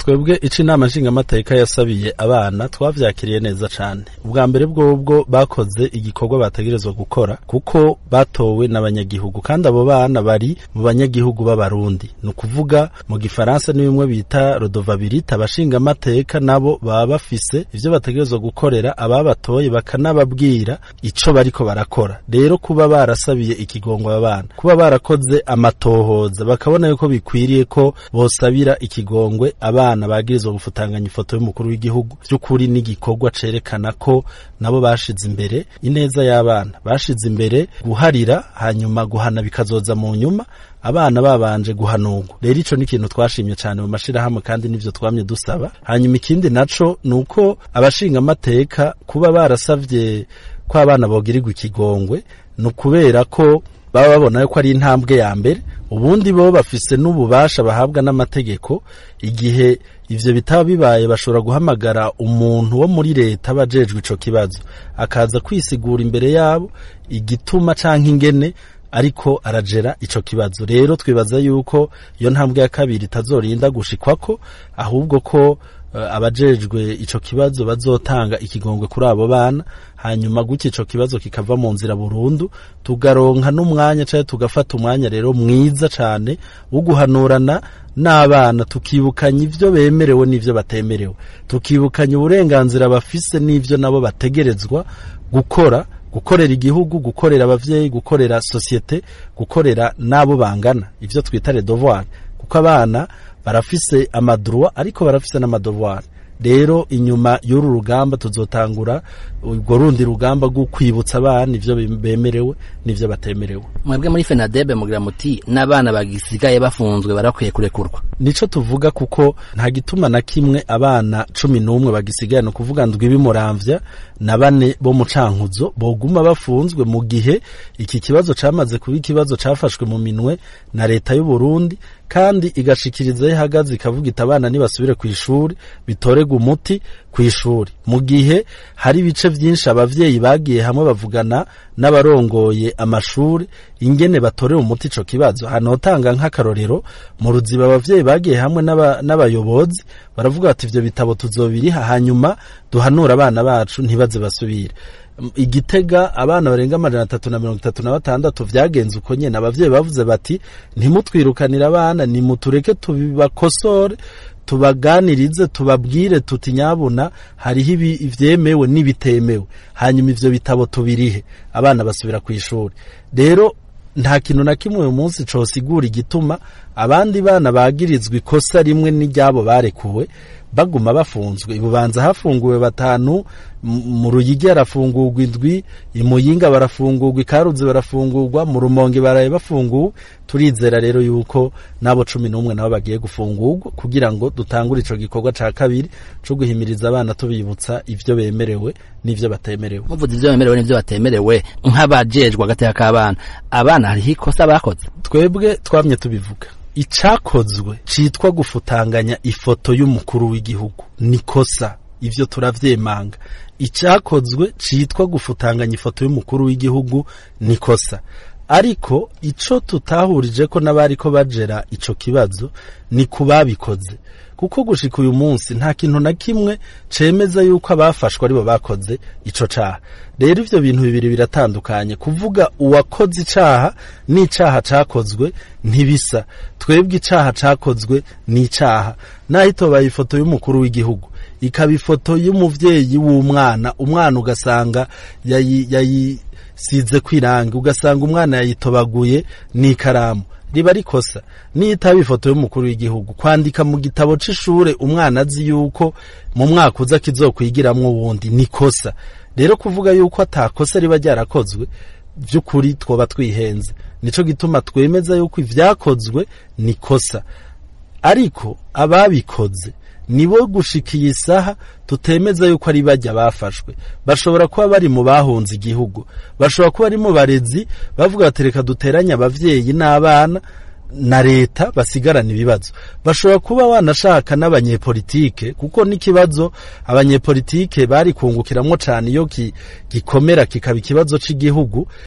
twebwe ico inama nshingamateka yasabiye abana twavyakiriye neza cane ubwa mbere bwobwo bakoze igikorwa bategerezwa gukora kuko batowe n'abanyagihugu kandi abo bana bari mu banyagihugu b'abarundi ni ukuvuga mu gifaransa ni bimwe bita rodovabilite abashingamateka nabo baba bafise ivyo bategerezwa gukorera ababatoye bakanababwira ico bariko barakora rero kuba barasabiye ikigongo abana kuba barakoze amatohoza bakabona yuko bikwiriye ko bosabira ikigongwe abana bagirizwa gufutanganya ifoto y'umukuru w'igihugu vy'ukuri n'igikorwa cerekana ko nabo bashize imbere ineza y'abana bashize imbere guharira hanyuma guhana bikazoza mu nyuma abana babanje guhanurwa rero ico ni ikintu twashimye cyane mu mashirahamwe kandi nivyo twamye dusaba hanyuma ikindi naco nuko abashinga amateka kuba barasavye ko abana bogirirwa ikigongwe ni ukubera ko baba babona yuko ari intambwe ya mbere ubundi bo bafise n'ububasha bahabwa n'amategeko igihe ivyo bitaba bibaye bashobora guhamagara umuntu wo muri leta abajejwe ico kibazo akaza kwisigura imbere yabo igituma canke ingene ariko arajera ico kibazo rero twibaza yuko iyo ntambwe ya kabiri itazorinda gushikwako ahubwo ko uh, abajejwe ico kibazo bazotanga ikigongwe kuri abo bana hanyuma gutya ico kibazo kikava mu nzira burundu tugaronka n'umwanya canke tugafata umwanya rero mwiza cane wo guhanurana n'abana tukibukanya ivyo bemerewe n'ivyo batemerewe tukibukanya uburenganzira bafise n'ivyo nabo bategerezwa gukora gukorera igihugu gukorera abavyeyi gukorera societe gukorera n'abo bangana ivyo twita les devoirs kuko abana barafise amadroit ariko barafise n'amadevoir rero inyuma y'uru rugamba tuzotangura urwo rundi rugamba rwo kwibutsa abana ivyo bemerewe n'ivyo batemerewe mwebwe muri fenadebe mugira muti n'abana bagisigaye bafunzwe barakwiye kurekurwa nico tuvuga kuko nta gituma na kimwe abana cumi n'umwe bagisigaye ni ukuvuga ndwi bimuramvya na bane bo mu cankuzo boguma bafunzwe mu gihe iki kibazo camaze kuba ikibazo cafashwe mu minwe na leta y'u Burundi kandi igashikiriza ihagaze ikavuga iti abana nibasubire ku ishuri bitorega umuti ku ishuri mu gihe hari ibice vyinshi abavyeyi bagiye hamwe bavugana n'abarongoye amashuri ingene batorera umuti ico kibazo hanotanga nk'akarorero mu ruziba abavyeyi bagiye hamwe n'abayobozi baravuga bati ivyo bitabo tuzobiriha hanyuma duhanura abana bacu ntibaze basubire igitega abana barenga amajana atatu na mirongo itatu na batandatu vyagenze uko nyene abavyeyi bavuze bati ntimutwirukanire abana nimutureke tubibakosore tubaganirize tubabwire tuti nyabuna hariho ivyemewe n'ibitemewe hanyuma ivyo bitabo tubirihe abana basubira ku ishuri rero nta kintu na kimwe uyu munsi cosigura igituma abandi bana bagirizwa ikosa rimwe n'iryabo barekuwe baguma bafunzwe ibubanza hafunguwe batanu mu ruyigi harafungurwa indwi imuyinga barafungurwa ikaruzi barafungurwa mu rumonge baraye bafunguwe turizera rero yuko n'abo cumi n'umwe nabo bagiye gufungurwa kugira ngo dutangure ico gikorwa ca kabiri co guhimiriza abana tubibutsa ivyo bemerewe n'ivyo batemerewe muvuze ivyo bemerewe n'ivyo batemerewe nk'abajejwe agateka k'abana abana hariho ikosa bakoze twebwe twamye tubivuga icakozwe citwa gufutanganya ifoto y'umukuru w'igihugu nikosa ivyo turavyemanga icakozwe citwa gufutanganya ifoto y'umukuru w'igihugu nikosa ariko ico tutahurije ko n'abariko bajera ico kibazo ni kubabikoze kuko gushika uyu munsi nta kintu na kimwe cemeza yuko abafashwe aribo bakoze ico caha rero ivyo bintu bibiri biratandukanye kuvuga uwakoze icaha n'icaha cakozwe ntibisa twebwe icaha cakozwe n'icaha naho itobaye ifoto y'umukuru w'igihugu ikaba ifoto y'umuvyeyi w'umwana umwana ugasanga yayi, yayi size kwiranga ugasanga umwana yayitobaguye n'ikaramu riba rikosa niyitaba ifoto y'umukuru w'igihugu kwandika mu gitabo c'ishure umwana azi yuko mu mwaka uza kizokwigiramwo wundi nikosa rero kuvuga yuko atakosa riba ryarakozwe vy'ukuri twoba twihenze nico gituma twemeza yuko ivyakozwe nikosa ariko ababikoze nibo gushikiye isaha tutemeza yuko ari bajya bafashwe bashobora kuba bari mu bahunze igihugu bashobora kuba ari mu barezi bavuga bati reka duteranye abavyeyi n'abana na leta basigarana ibibazo bashobora kuba wanashaka n'abanyepolitike kuko n'ikibazo abanyepolitike bari kungukiramwo cane iyo gikomera kikaba ikibazo c'igihugu